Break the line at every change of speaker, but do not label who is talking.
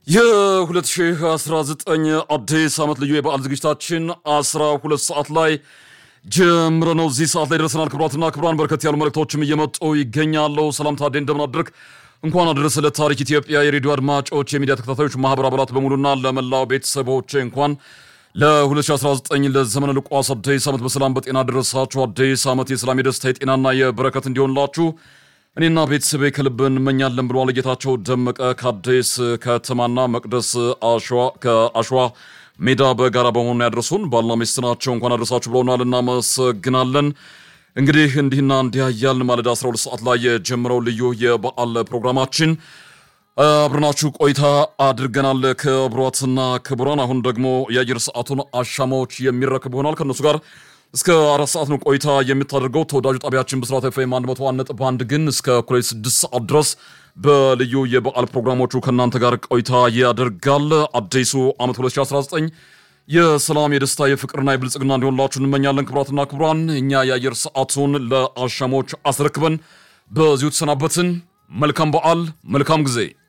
የ2019 አዲስ ዓመት ልዩ የበዓል ዝግጅታችን 12 ሰዓት ላይ ጀምረ ነው። እዚህ ሰዓት ላይ ደርሰናል። ክቡራትና ክቡራን በርከት ያሉ መልእክቶችም እየመጡ ይገኛሉ። ሰላም ታዴ እንደምን አደርክ? እንኳን አደረሰ ለታሪክ ኢትዮጵያ የሬዲዮ አድማጮች፣ የሚዲያ ተከታታዮች፣ ማህበር አባላት በሙሉና ለመላው ቤተሰቦች እንኳን ለ2019 ለዘመነ ሉቃስ አዲስ ዓመት በሰላም በጤና ደረሳችሁ። አዲስ ዓመት የሰላም የደስታ የጤናና የበረከት እንዲሆንላችሁ እኔና ቤተሰቤ ከልብ እንመኛለን ብለዋል ጌታቸው ደመቀ ከአዲስ ከተማና መቅደስ አሸዋ ከአሸዋ ሜዳ በጋራ በመሆኑ ያደረሱን ባልና ሚስት ናቸው። እንኳን አደረሳችሁ ብለውናል፣ እናመሰግናለን። እንግዲህ እንዲህና እንዲያ እያልን ማለዳ 12 ሰዓት ላይ የጀመረው ልዩ የበዓል ፕሮግራማችን አብረናችሁ ቆይታ አድርገናል። ክቡራትና ክቡራን፣ አሁን ደግሞ የአየር ሰዓቱን አሻማዎች የሚረክብ ይሆናል ከእነሱ ጋር እስከ አራት ሰዓት ነው ቆይታ የምታደርገው ተወዳጁ ጣቢያችን ብስራት ኤፍኤም 101.1 ግን እስከ እኩለ ስድስት ሰዓት ድረስ በልዩ የበዓል ፕሮግራሞቹ ከእናንተ ጋር ቆይታ ያደርጋል። አዲሱ ዓመት 2019 የሰላም የደስታ የፍቅርና የብልጽግና እንዲሆንላችሁ እንመኛለን። ክቡራትና ክቡራን እኛ የአየር ሰዓቱን ለአሻሞች አስረክበን በዚሁ ተሰናበትን። መልካም በዓል፣ መልካም ጊዜ